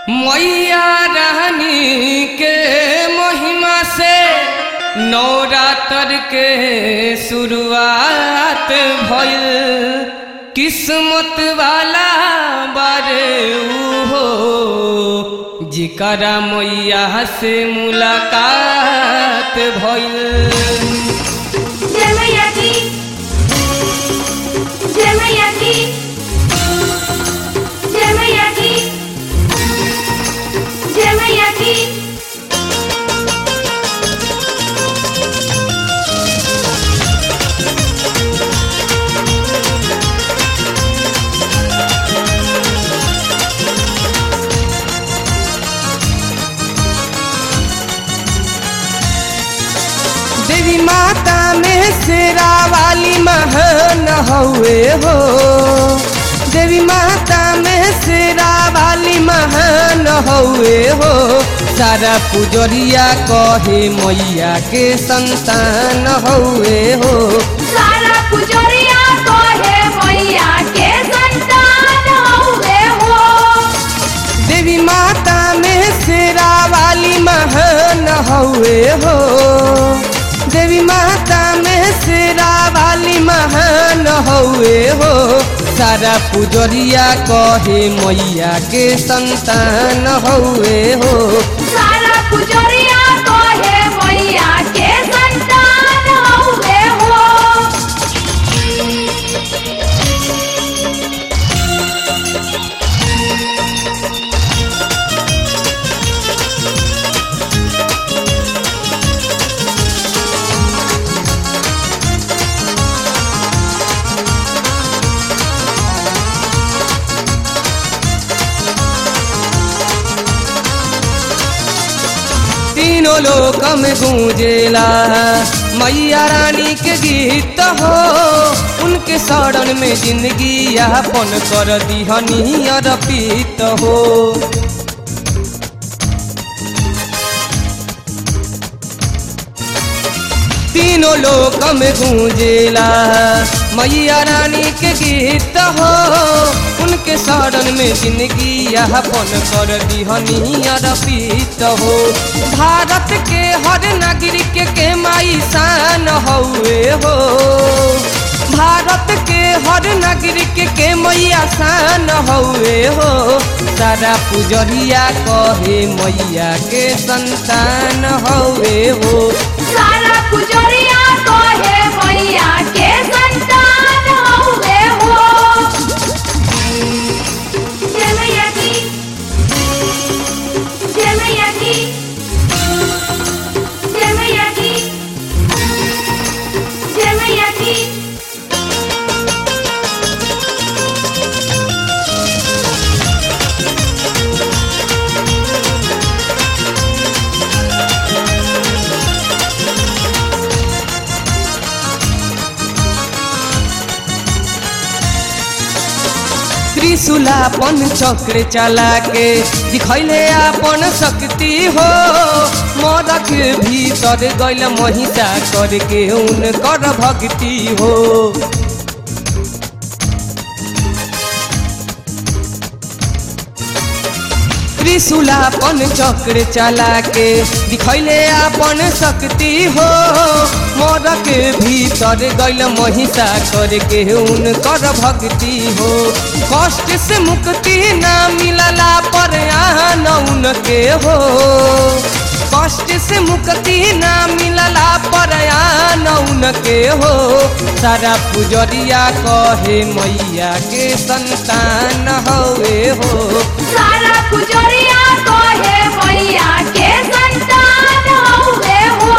मैया रानी के महिमा से नवरात्र के शुरुआत भइल किस्मत वाला बारे हो जिकरा मैया से मुलाकात भइल जय मैया की जय मैया की जय मैया की जय मैया की देवी माता में शेरा वाली महान हुए हो देवी माता में शेरा वाली महान हुए हो सारा पुजरिया कहे मैया के संतान हुए हो सारा पुजरिया को है मैया के संतान हुए हो देवी माता में शेरा वाली महान हुए हो देवी माता में शेरा वाली महान हुए हो सारा पुजरिया कहे मैया के संतान हुए हो सारा पुजरिया को है मैया के संतान हुए हो तीनों लोक में गूंजेला मैया रानी के गीत हो उनके शरण में जिंदगी यापन कर दिहनी अर्पित हो तीनों लोक में गूंजेला मैया रानी के गीत हो उनके शरण में जिंदगी यापन कर दिहनी अर्पित हो भारत के हर नागरिक के माई शान हुए हो भारत के हर नागरिक के मैया शान हुए हो सारा पुजरिया कहे मैया के संतान हुए हो सारा पुजरिया को है मैया के संतान हुए हो जय मैया की जय मैया की जय मैया की जय मैया की त्रिशूलापन चक्र चला के दिखैले आपन शक्ति हो मरक भीतर गैल महिषा करके उनकर भक्ति हो त्रिशूलापन चक्र चला के दिखैले आपन शक्ति हो मरक भीतर गैल महिषा करके उनकर भक्ति हो कष्ट से मुक्ति ना मिलला पर आन उनके हो कष्ट से मुक्ति ना मिलला पर आन उनके हो सारा पुजरिया कहे मैया के संतान हुए हो सारा पुजरिया को है मैया के संतान हुए हो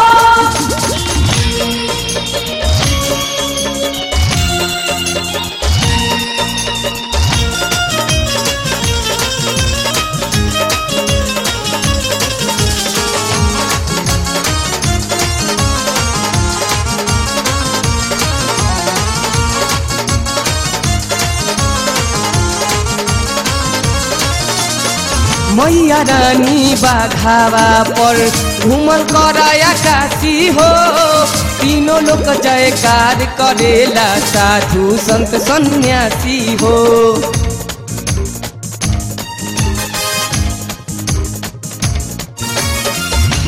मैया रानी बाघावा पर घूमल कराया काशी हो तीनों लोग जयकार करेला साधु संत सन्यासी हो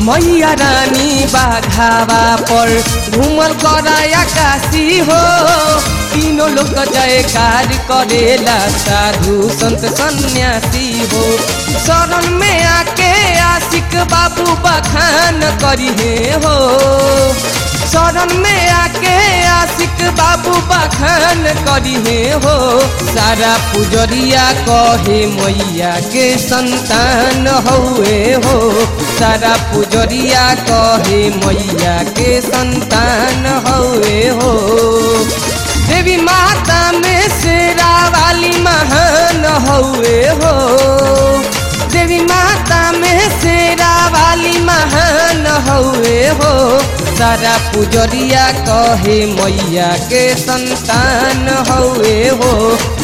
मैया रानी बाघावा पर घूमल कराया काशी हो तीनों लोग जयकार करेला साधु संत सन्यासी हो शरण में आके आशिक बाबू बखान करिहे हो शरण में आके आशिक बाबू बखान करिहे हो सारा पुजरिया कहे मैया के संतान हौए हो सारा पुजरिया कहे मैया के संतान हौए हो देवी माता में शेरा वाली महान हौए हो देवी माता में शेरा वाली महान हौए हो सारा पुजरिया कहे मैया के संतान हौए हो